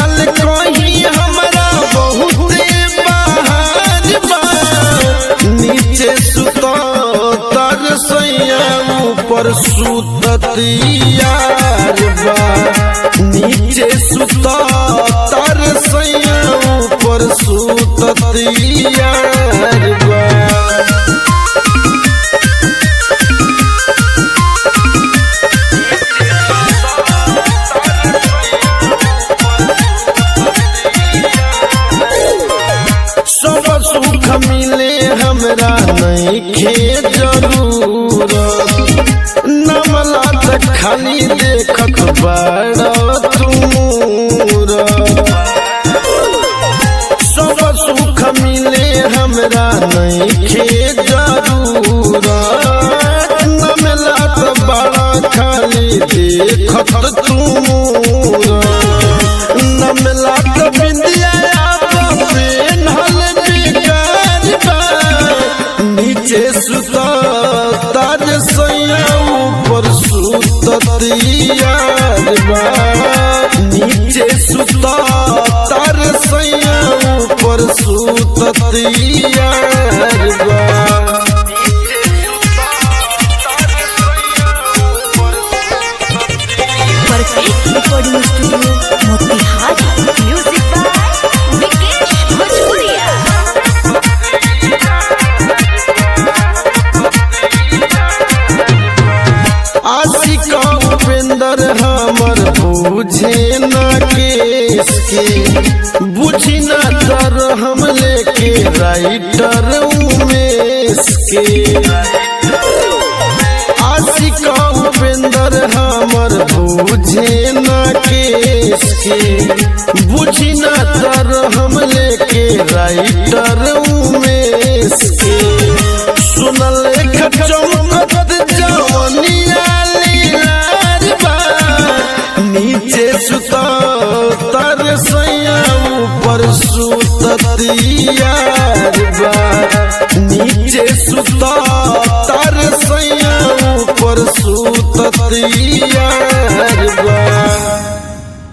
चल कहीं हमरा बहुते बहार बा नीचे सुतो तर सैया ऊपर सुततियार बा नीचे सुतो तर सैया ऊपर सुततियार बा सब सुख मिले हमरा नहीं खे जरूर नमला त खाली देखत बड़ तुमूर सब सुख मिले हमरा नहीं खे जरूर नमला त बड़ा खाली देखत तुमूर नमला त बिंदिया पेन्हल बेकार बा नीचे सुता ताज सैया ऊपर सुततियार बा नीचे सुता तार सैया ऊपर सुततियार बा perfect recording studio Motihari music by Vikesh Bhojpuriya आशिक उपेंद्र हमर बुझे न केस के बुझी न तर हम लेके राइटर उमेश के आशिक उपेंद्र हमर बुझे न केस के बुझी न तर हम लेके राइटर उमेश के सुनल एक चमकत जवनिया लीलार बा नीचे सुता तर सैया ऊपर सुततियार बा नीचे सुता तर सैया ऊपर सुततियार